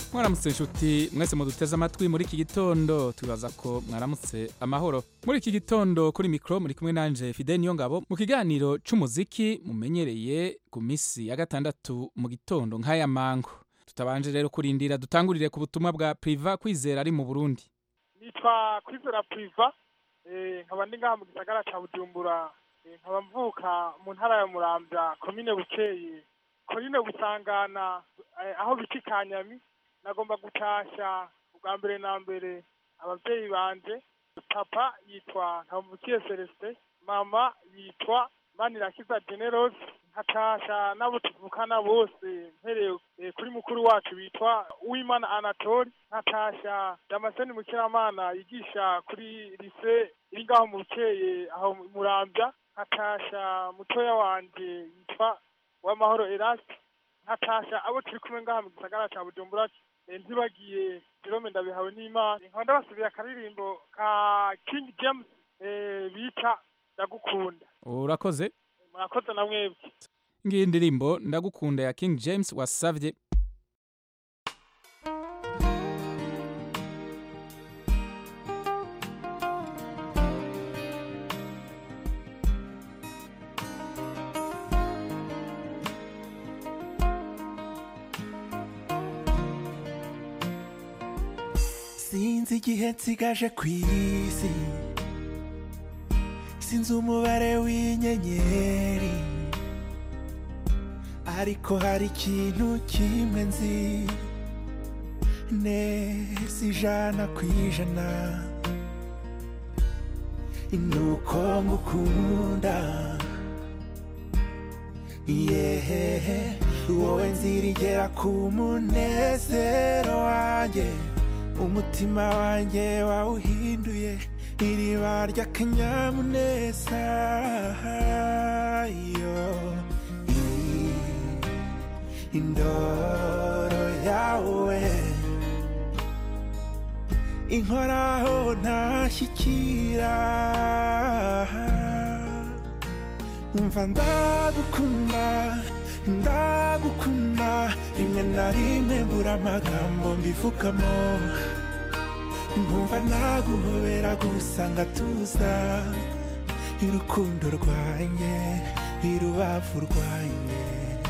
mwaramutse inshuti mwese muduteze amatwi muri iki gitondo twibaza ko mwaramutse amahoro muri iki gitondo kuri mikoro muri kumwe nanje fide niyo ngabo mu kiganiro c'umuziki mumenyereye ku minsi ya gatandatu mu gitondo nk'aya mango tutabanje rero kurindira dutangurire ku butumwa bwa priva kwizera ari mu burundi nitwa kwizera priva eh, nkaba ndi ngaha mu gisagara ca bujumbura eh, nkaba mvuka mu ntara ya muramvya komine bukeye komine busangana eh, aho bita ikanyami nagomba gutasha ubwa mbere na mbere abavyeyi banje papa yitwa ntamukiye celestin mama yitwa manirakiza generose nkatasha n'abo tuvukana bose mpereye eh, kuri mukuru wacu bitwa uwimana anatole nkatasha damascene mukiramana yigisha kuri lise iri ngaho mu bukeye aho murambya nkatasha mutoya wanje yitwa uwamahoro erasi nkatasha abo turi kumwe ngaha mu gisagara ca bujumbura eh, ntibagiye jerome ndabihawe n'imana nkaba ndabasubiye akaririmbo ka king james eh, bita ndagukunda urakoze murakoze na mwebwe ngiyi ndirimbo ndagukunda ya king james wasavye sinzi igihe nsigaje ku isi sinzi umubare w'inyenyeri ariko hari ikintu kimwe nzi neza ijana ku ijana nuko ngukunda yehehe wowe nzirigera ku munezero wanjye umutima wanjye wawuhinduye iriba ry'akanyamuneza yo i- indoro yawe inkoraho ntashyikira umva ndagukunda ndagukunda rimwe na rimwe mbura amagambo mbivugamo nkumva naguhobera gusa ngatuza irukundo rwanjye irubavu rwanjye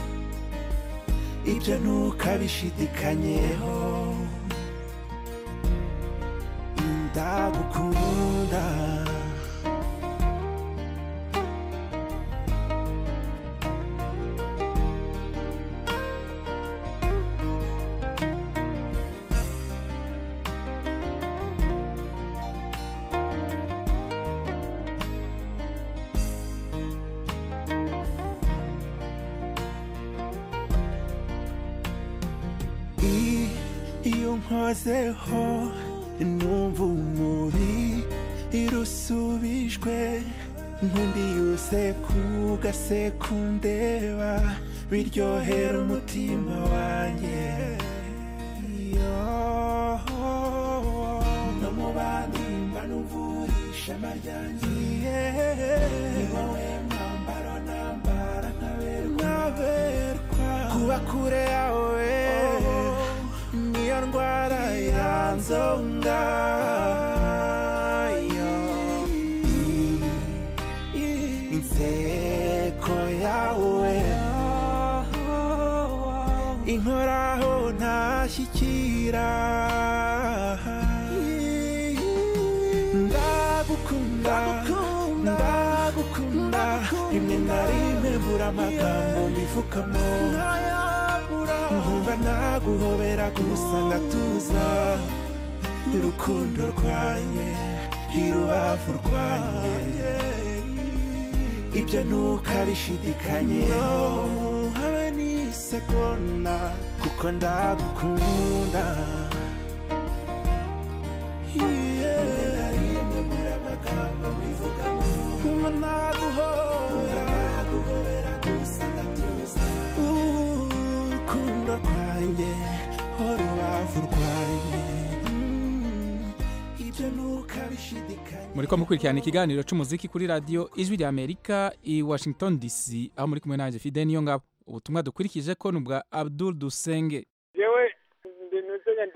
ibyo ntukabishidikanyeho ndagukunda I- iyo nkozeho numva umubi irusubijwe nkundi yose kugasekundeba biryohera umutima wanjye Iyo no mu bandi mba numvurisha amaryanjye ni wowe mwambaro nambara nkaberwa kuba kure yawe niyo ndwara yanzonga inseko yawe inkoraho ntashyikira ndagukunda ndagukunda rimwe na rimwe mbura amagambo mbivugamo nkumva naguhobera gusa ngatuza urukundo rwanjye irubavu rwanjye ibyo ntukabishidikanyeho habe n'isegonda kuko ndagukunda Nkumva naguhobera gusa ngatuza urukundo rwanjye urubavu rwanjye Mm, ibyo ntukabishidikanya muriko mukurikirana ikiganiro c'umuziki kuri radio ijwi rya amerika i washington dc aho muri kumwe nanje fide niyo ngabo ubutumwa dukurikije ko ni ubwa abdul dusenge yewe ndi nuze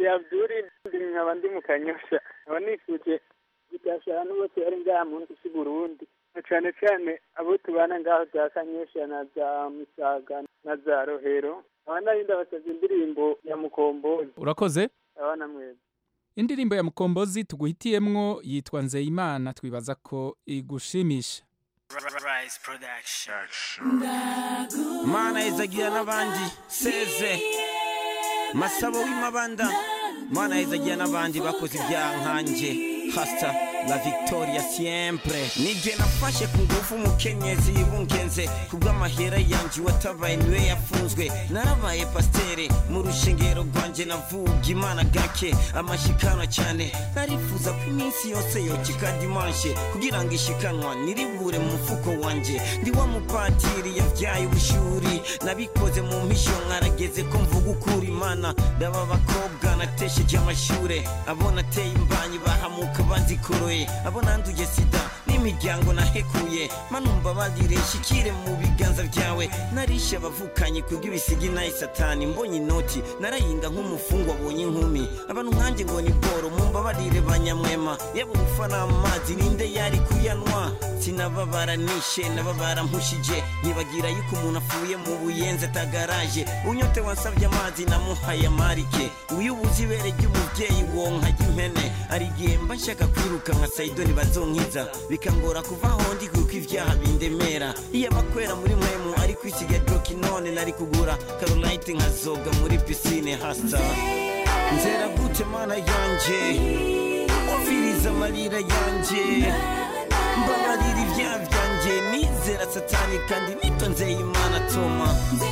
nitwe abduri nkaba ndi mu kanyosha nkaba nifuje gutasha abantu bose bari ngaha mu nsi Burundi na cane cane abo tubana ngaho za kanyosha na za misaga na za rohero nkaba nari ndabasavye indirimbo ya mukombozi urakoze abana mwese indirimbo ya mukombozi tuguhitiyemwo yitwa nzeyimana twibaza ko igushimisha Rise Production. Mana izagira n'abandi seze masabo w'imabanda Mana izagira n'abandi bakoze ibyaha nkanjye hasta la victoria siempre nije nafashe ku ngufu umukenyezi yibungenze kubw'amahera yanje watabaye niwe yafunzwe narabaye pasiteri mu rushengero rwanje navuga imana gake amashikana cyane narifuza ko iminsi yose yokika dimanshe kugira ngo ishikanwa niribure mu mufuko wanje ndi wa mupatiri yabyaye ubushuri nabikoze mu mpisho nkarageze ko mvuga ukuri imana ndaba abakobwa natesheje amashure abo nateye imbanyi bahamuka banzikoroye abo nanduye sida n'imiryango nahekuye manumva bagire shikire mu biganza byawe narishe abavukanye kubw'ibisigi nayi satani mbonye inoti narayinga nk'umufungwa abonye inkumi abantu nkanjye ngo ni boro mumbabarire banyamwema yaba ubufa n'amazi ninde yari kuyanwa sinababara nishe nababara mpushije nkibagira yuko umuntu apfuye mu buyenzi atagaraje unyote wansabye amazi namuhaye amarike uyu ubuze ibere ry'umubyeyi wonka ry'impene hari igihe mba nshaka kwiruka nka sayidoni bazonkiza bikangora kuva aho ndi kuko ibyaha bindemera iyo abakwera muri mwemu ari kwisiga joki none nari kugura karolite nkazoga muri pisine hasa nzera gute mana yanje umviriza amarira yanje mbabarira ibyaha byanjye nizera satani kandi nitonzeye imana toma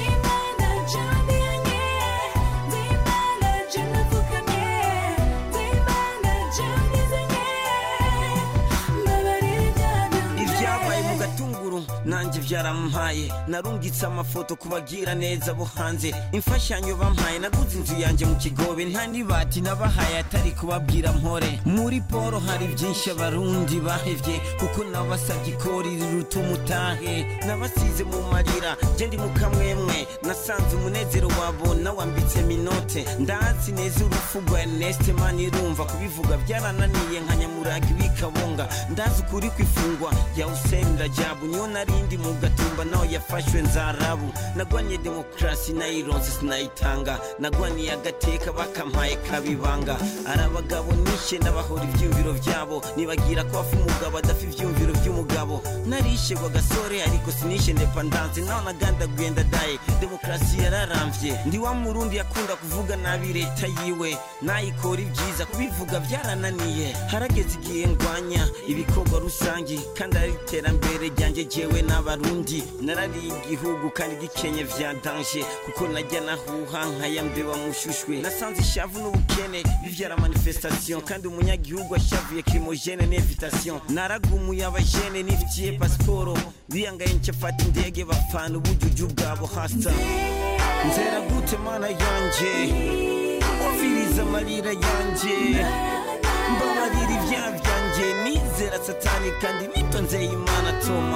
ibyabaye mu gatunguru nanjye byarampaye narungitse amafoto kubagira neza bo hanze imfashanyo bampaye naguze inzu yanjye mu kigobe nta nibati nabahaye atari kubabwira mpore muri poro hari byinshi abarundi bahevye kuko nabasabye ikori riruta umutahe nabasize mu marira je ndi mu kamwemwe nasanze umunezero wabo nawambitse minote ndazi neza urupfu rwa Ernest Manirumva kubivuga byarananiye nka nyamuraga ibikabonga ndazi ukuri kwifungwa ya Hussein Rajabu niyo narindi mu gatumba naho yafashwe nzarabu nagwaniye demokrasi nayironse sinayitanga nagwaniye agateka bakampaye kabibanga ari abagabo nishe ndabahora ivyumviro vyabo nibagira ko afu umugabo adafa ivyumviro vy'umugabo narishe kwa gasore ariko sinishe independance naho nagandaguye ndadaye demokrasi yararamvye ndi wa murundi yakunda kuvuga nabi leta yiwe nayikora ibyiza kubivuga byarananiye harageze igihe ndwanya ibikorwa rusangi kandi ari iterambere ryanjye jewe n'abarundi narariye igihugu kandi gikenye vya danje kuko najya nahuha nkayambeba mushushwe nasanze ishavu n'ubukene bivyara manifestation kandi umunyagihugu ashavuye crimogene n'invitation naragumuye abajene nifitiye pasiporo biyangaye ncafata indege bapfana ubujuju bwabo hasa nzera gute mana yanje umviriza amarira yanje mbabarira ibyaha byanjye nizera satani kandi nitonzeye imana toma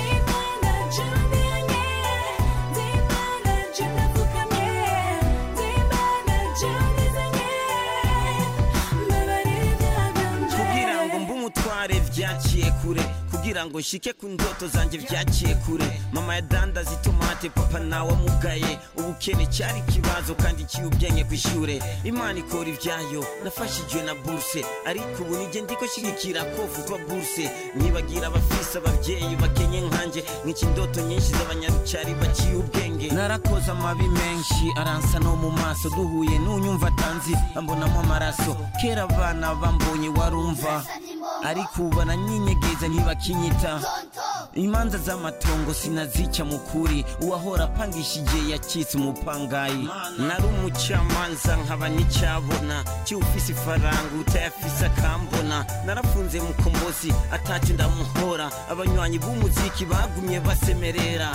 kugira ngo mbe umutware byaciye kure kugira ngo nshike ku ndoto zanjye byaciye kure mama yadandaza itomate papa nawe amugaye ubukene cyari ikibazo kandi kiyubyenye ku ishure imana ikora ibyayo nafashijwe na buruse ariko ubu nijye ndiko shigikira ko vutwa buruse nyibagira abafise ababyeyi bakenye nkanjye nk'iki indoto nyinshi z'abanyarucari baciye ubwenge narakoze amabi menshi aransa no mu maso duhuye n'unyumva atanzi ambonamo amaraso kera abana bambonye warumva ariko ubu bananyinyegeza ntibakinyita imanza z'amatongo sinazica mu kuri uwahora apangishije yacitse umupangayi nari umucamanza nkaba n'icyabona kiwufise ifaranga utayafise akambona narafunze mukombozi atacu ndamuhora abanywanyi b'umuziki bagumye basemerera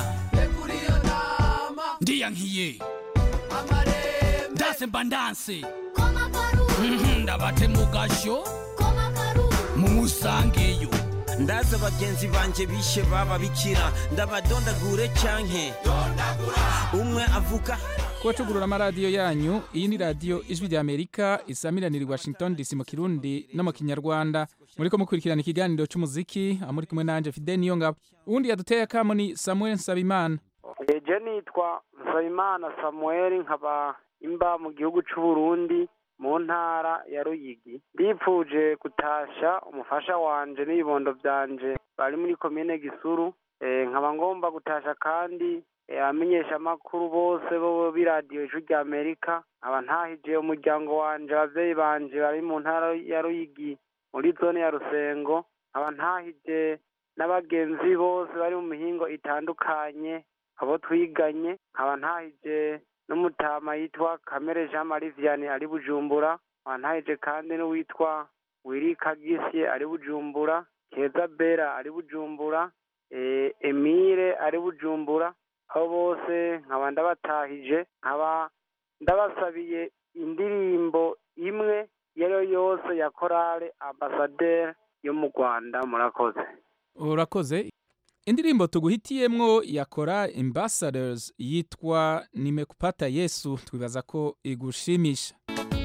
ndiyankiye ndase mba ndanse Mhm, ndabate mu gasho mumusangeyo ndaza bagenzi banje bishe baba bikira ndabadondagure canke umwe avuka kubacugurura amaradiyo yanyu iyi ni radiyo ijwi rya amerika isamiranira i washington dc mu kirundi no mu kinyarwanda muriko mukurikirana ikiganiro c'umuziki aho muri kumwe nanje fide niyo ngabo uwundi yaduteye akamo ni samuel nsabimana eje nitwa nsabimana samuel nkaba imba mu gihugu c'uburundi mu ntara ya ruyigi ndipfuje gutasha umufasha wanje n'ibibondo vyanje bari muri komine gisuru Eh, nkaba ngomba gutasha kandi eh, abamenyeshamakuru bose bo b'iradiyo ijwi rya amerika nkaba ntahije umuryango wanje abavyeyi banje bari mu ntara ya ruyigi muri zone ya rusengo nkaba ntahije n'abagenzi bose bari mu mihingo itandukanye abo twiganye nkaba ntahije n'umutama yitwa kamere jean marie vianney ari bujumbura nkaba ntahije kandi n'uwitwa wiri kagisye ari bujumbura keza bera ari bujumbura eh, emile ari bujumbura abo bose nkaba ndabatahije nkaba ndabasabiye indirimbo imwe iyo ari yo yose ya korale ambasaderi yo mu rwanda murakoze urakoze indirimbo tuguhitiyemwo yakora ambassadors yitwa nimekupata yesu twibaza ko igushimisha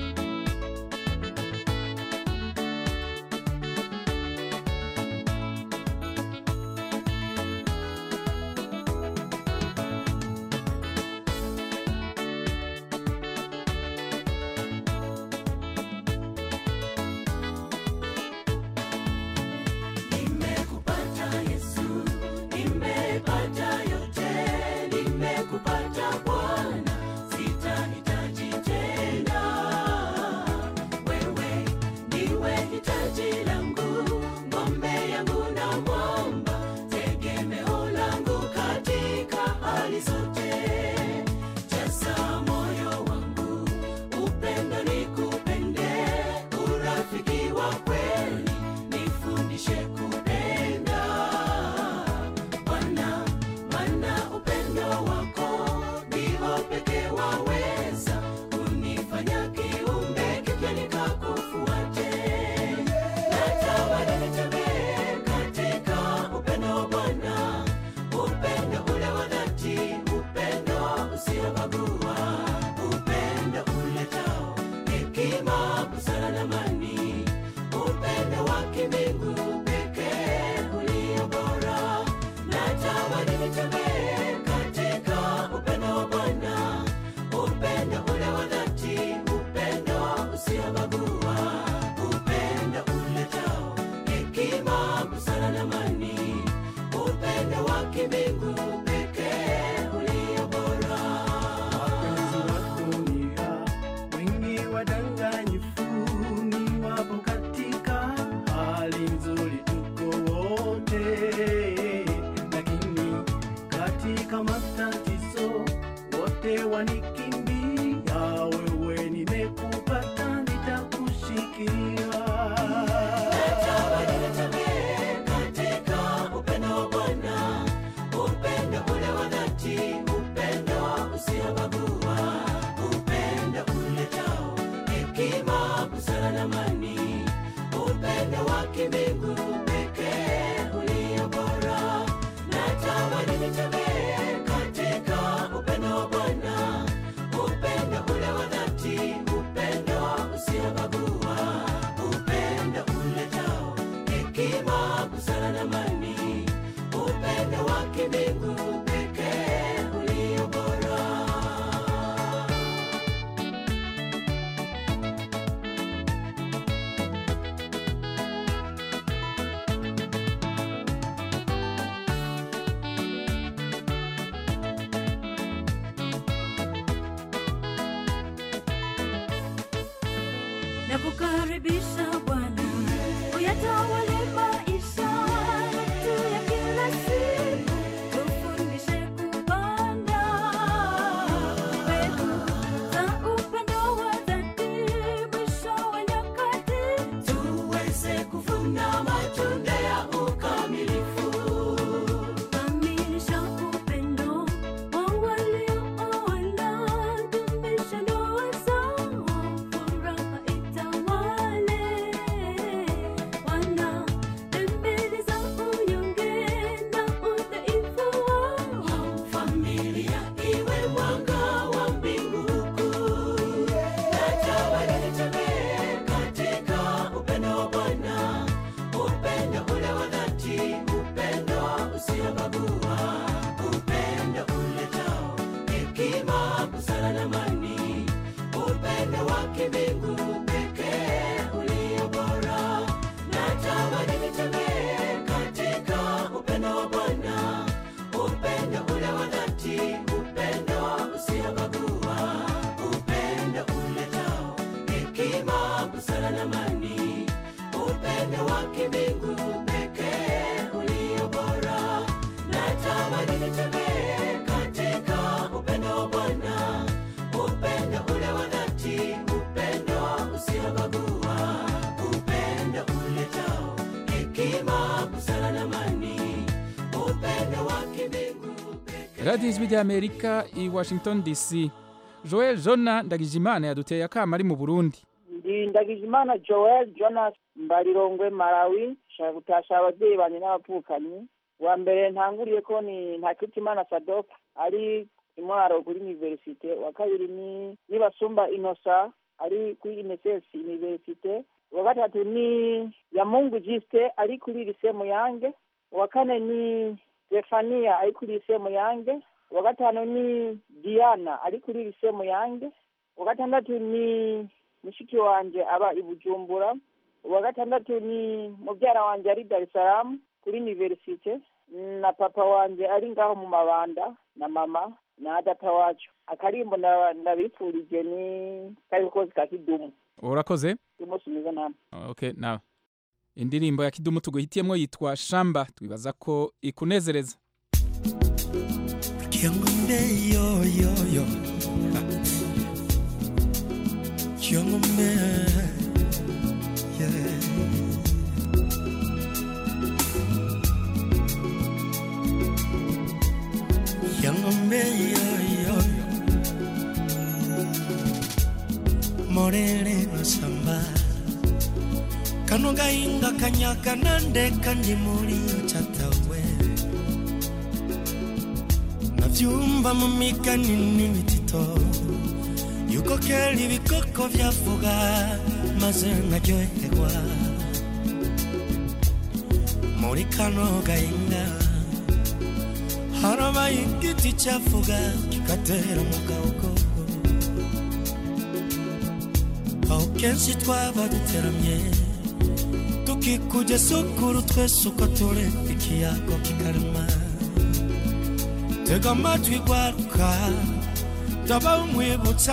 Nimekupata Yesu, nimepata yote, nimekupata Bwana, sitahitaji tena. Wewe ndiwe hitaji langu, ngombe yangu na mwamba, tegemeo langu katika hali zote. Jaza moyo wangu, upendo nikupende, urafiki wa kweli nifundishe kupenda Bwana, maana upendo wako ndio pekee waweza kunifanya kiumbe kipya nikakufuate. Natamani nitembee katika upendo wa Bwana, upendo ule wa dhati, upendo usiobagua, upendo uletao hekima, busara na amani upendo wa kimbingu pekee ulio bora. Natamani nitembee katika upendo wa Bwana, upendo ule wa dhati, upendo usiobagua, upendo uletao hekima, busara na amani, upendo wa kimbingu pekee ulio bora. wapenzi wa dunia wengi wadanganyifu ni wapo katika hali nzuri tuko wote lakini katika matatizo wote wanikimbia wewe nimekupata nitakushikilia Natamani nitembee katika upendo wa Bwana, upendo ule wa dhati, upendo usiobagua, upendo uletao hekima, busara na amani, upendo wa kimbingu pekee ulio bora. Natamani nitembee katika upendo wa Bwana, upendo ule wa dhati, upendo usiobagua, upendo uletao hekima, busara na amani, upendo wa kimbingu pekee ulio bora. na kukaribisha Bwana uyatawale maisha yetu busara na amani upendo wake mbingu radiyo ijwi ry'amerika i washington dc joel jona ndagijimana yaduteye akama ari mu burundi ndi ndagijimana joel jonas mbarirongwe malawi nshaka gutasha ababyeyi banjye n'abavukanyi wa mbere ntanguriye ko ni ntakitimana sadok ari imwaro kuri universite wa kabiri ni nibasumba inosa ari kuri ineses universite wa gatatu ni yamungu jiste ari kuri lise muyange wa kane ni stefania ari kuri lise muyange wa gatanu ni diana ari kuri lise muyange wa gatandatu ni mushiki wanje aba i bujumbura uwa gatandatu ni mubyara wanje ari dar es salaam kuri universite na papa wanje ari ngaho mu mabanda na mama na data wacu akarimbo nda- ndabifurije ni karikozi ka kidumu urakoze umunsi mwiza namwe okay nawe indirimbo ya kidumu tuguhitiyemo yitwa shamba twibaza ko ikunezereza Kiangombe yo yo yo Kiangombe yeah Kiangombe yo yo yo Morele no samba Kano gainga kanyaka nande kandi muri chatawe navyumva mu migani n'imitito yuko kera ibikoko vyavuga maze nkaryoherwa muri kano gahinga harabaye igiti cyavuga kigatera mu gahogo aho kenshi twaba duteramye tukikuje sukuru twese uko turi ikiyago kikarema tega amatwi gwaruka ndaba umwibutsa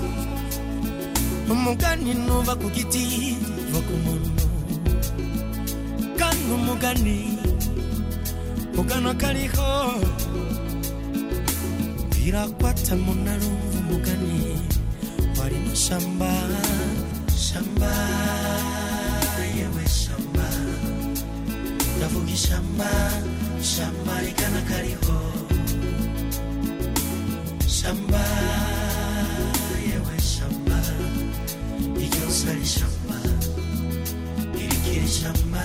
umugani nuva ku giti va ku muntu kandi umugani ugana kariho birakwata muntu arumva umugani wari mu shamba shamba yewe shamba ndavuga ishamba shamba rigana kariho shamba yewe shamba iryose ari shamba irikiri shamba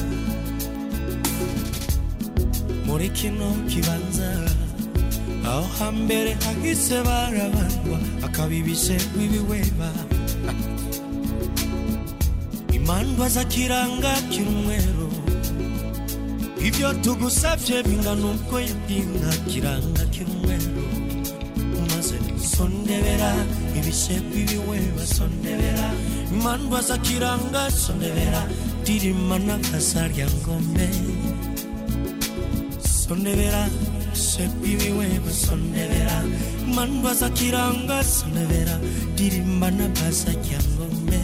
muri kino kibanza aho hambere hahise barabandwa akabibise w'ibiweba imandwa zakiranga kirumweru ibyo tugusabye bingana uko yabwinga kiranga kirumweru maze sondebera ibisebe ibiweba sondebera imandwa zakiranga sondebera dirima n'akazarya ngombe sondebera ibisebe ibiweba sondebera imandwa zakiranga sondebera dirima n'akazarya ngombe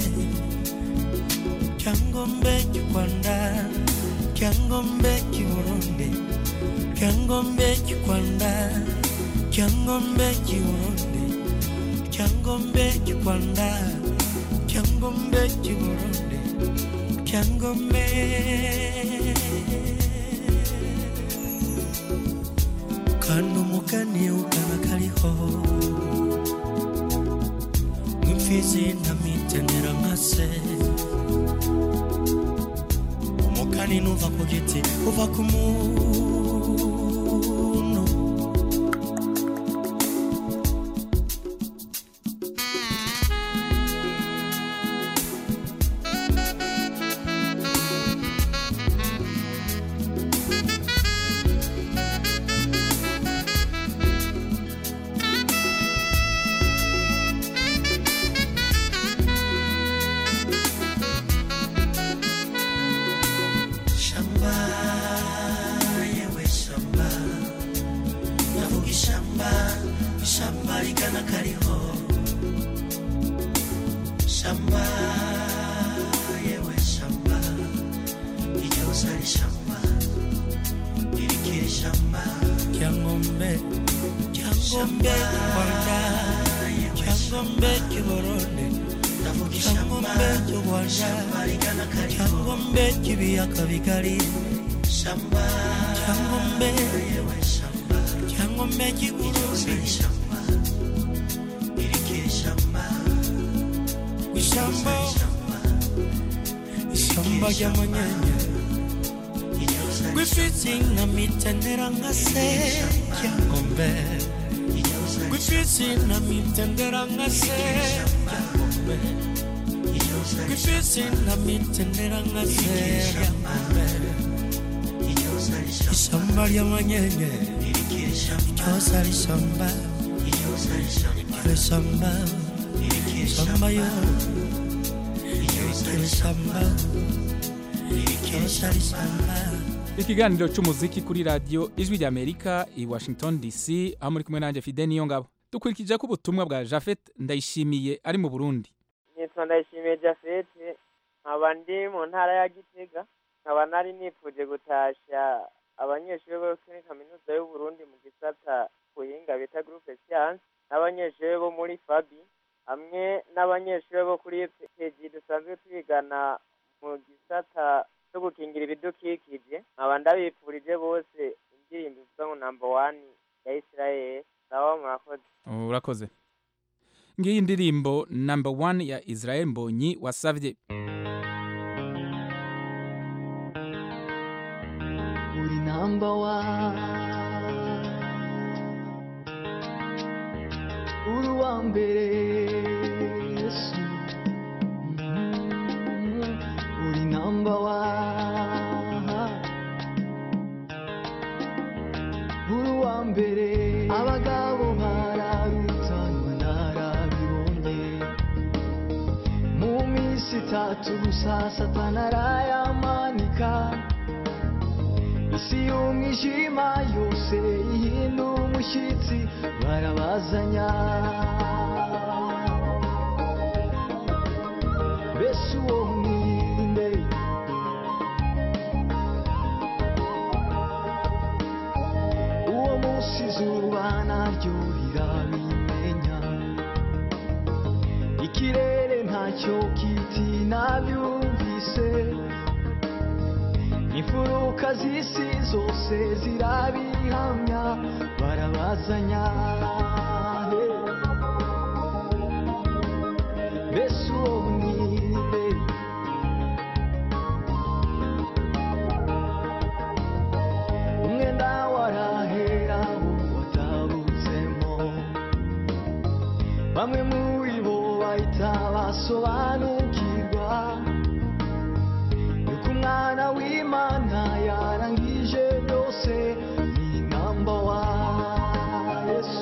kyangombe kikwanda kyangombe kiburundi kyangombe kikwanda kyangombe kiburundi kyangombe kikwanda kyangombe kiburundi kyangombe kandi umugani ugana kariho nk'imfizi ntamitenera nkase umugani nuva ku giti uva ku muntu shamba yewe shamba ndavuga ishamba ishamba rigana kariho shamba yewe shamba iryose ari shamba irikiri shamba kyangombe kyangombe rwanda kyangombe kiburundi kyangombe cy'u rwanda cyangombe cy'ibiyaga bigari cyangombe cyangombe ry'iburundi ishyamba ishyamba ry'amanyanya gwifitsi nka mitendera nka se cyangombe gwifitsi nka mitendera nka se cyangombe gwifitsi nka mitendera nka se cyangombe ishyamba ry'amanyanya ryose ari ishyamba iryo shyamba ishyamba yo iryo shyamba ryose ari ishyamba ikiganiro cy'umuziki kuri radiyo ijwi ry'amerika i washington dc aho muri kumwe nanjye fide niyo ngabo dukurikije ko ubutumwa bwa jafet ndayishimiye ari mu burundi nitwa ndayishimiye jafete nkaba ndi mu ntara ya gitega nkaba nari nifuje gutashya abanyeshuri bo kuri kaminuza y'uburundi mu gisata buhinga bita groupe science n'abanyeshuri bo muri fabi hamwe n'abanyeshuri bo kuri pegi dusanzwe twigana mu gisata cyo gukingira ibidukikije nkaba ndabifurije bose indirimbo ivuga ngo namba wani ya israel nabo murakoze urakoze ngiyi ndirimbo number one ya israel mbonyi wasavye uri number one uri uwa mbere yesu Mhm. uri number one uri uwa mbere abagabo bararutanwa narabibonye mu minsi itatu gusa satana arayamanika isi y'umwijima yose ihinda umushyitsi barabazanya mbese uwo mwinde uwo munsi izuba naryo rirabimenya ikirere ntacyo kiti nabyumvise imfuruka z'isi zose zirabihamya barabazanya he. mbese uwo mwinde umwenda warahera watabutsemo bamwe muri bo bahita basobanukirwa yuko umwana w'imana yarangije byose ni namba wa yesu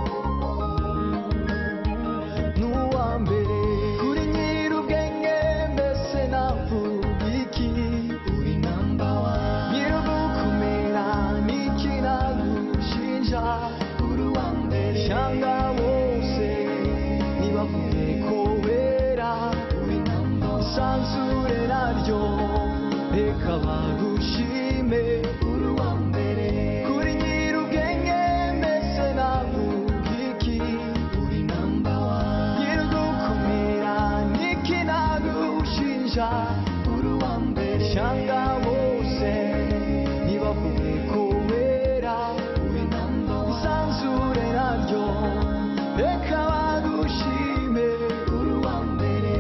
n'uwa mbere kuri nyir'ubwenge mbese navuga iki uri namba wa nyir'ugukomera n'iki nagushinja uri uwa mbere shanga bose nibavuge ko wera uri namba isanzure naryo reka bagushime uri uwa mbere kuri nyir'ubwenge mbese navuga iki uri namba wa nyir'ugukomera n'iki nagushinja uri uwa mbere shanga bose nibavuge ko wera uri namba wa isanzure naryo reka bagushime uri uwa mbere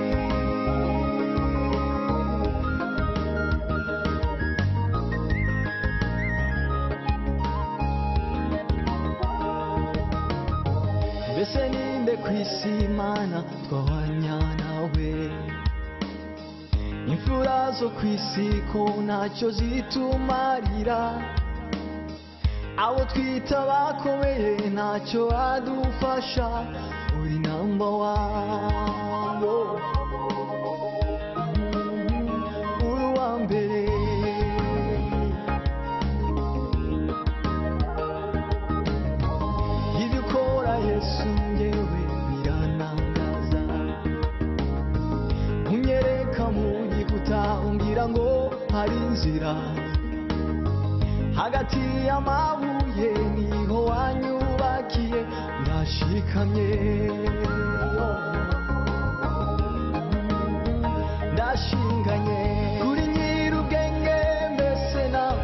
mbese ninde ku isi imana twahwanya nawe imfura zo ku isi ko ntacyo zitumarira abo twita bakomeye ntacyo badufasha uri namba wabo uri uwa mbere ibyo ukora yesu ngewe biranangaza unyereka mu gikuta umbwira ngo hari inzira hagati y'amabuye niho wanyubakiye ndashikamye ndashinganye kuri nyir'ubwenge mbese nawe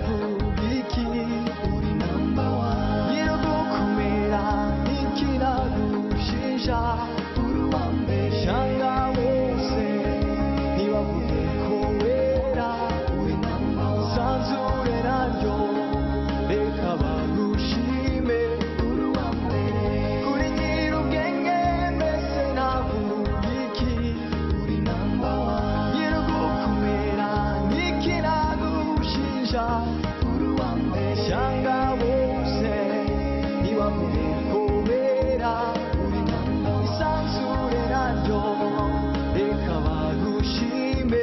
isanzure naryo reka bagushime uri uwa mbere uri nyir'ubwenge mbese navuga iki uri namba wani nyir'ugukomera niki nagushinja uri uwa mbere shanga bose ntibamenye kubera uri namba wani isanzure naryo reka bagushime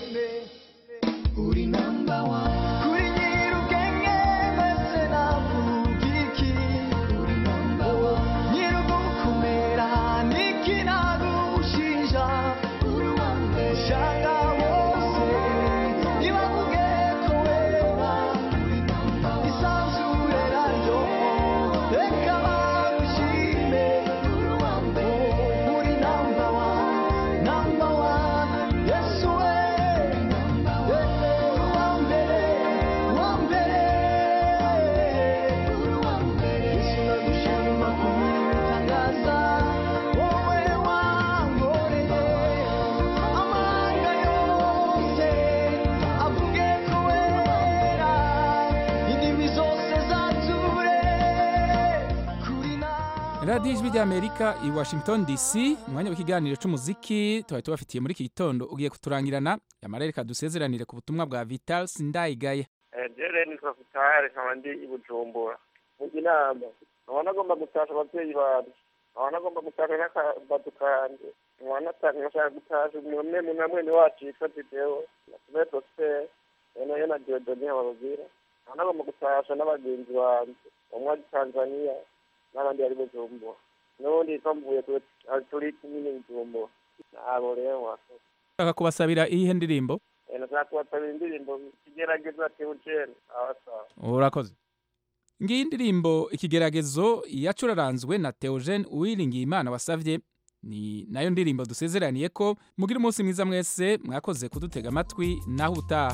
uri namba wani kuri nyir'ubwenge mbese navuga iki uri namba wani nyir'ugukomera niki nagushinja uri uwa mbere shanga bose ntibavuge ko wera uri namba wani isanzure naryo reka bagushime uri uwa mbere uri namba wani namba wani yesu we radiyo ijwi ry'amerika i washington dc umwanya w'ikiganiro cy'umuziki tuba tubafitiye muri iki gitondo ugiye kuturangirana yamara reka dusezeranire ku butumwa bwa vital sindayigaye jere ni sofitare nkaba ndi i bujumbura mujya inama nkaba nagomba gutasha ababyeyi banjye nkaba nagomba gutasha n'akabadu kanje nkaba natanga nkashaka gutasha umwe mu namwene wacu yitwa didewo na tume prospere noneho na diodoni ababwira nkaba nagomba gutasha n'abagenzi banjye umwe ari tanzania n'abandi bari bujumbura n'ubundi yitwa mvuye turi kumwe bujumbura nabo rero wakoze ushaka kubasabira iyihe ndirimbo nashaka kubasabira indirimbo ikigerageza teogene abasawa urakoze ngiyi indirimbo ikigeragezo yacuraranzwe na Theogene uwiringiye imana wasavye ni nayo ndirimbo dusezeraniye ko mugira umunsi mwiza mwese mwakoze kudutega amatwi naho utaha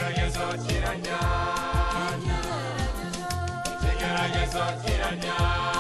ikigeragezo kiranyanya ikigeragezo kiranyanya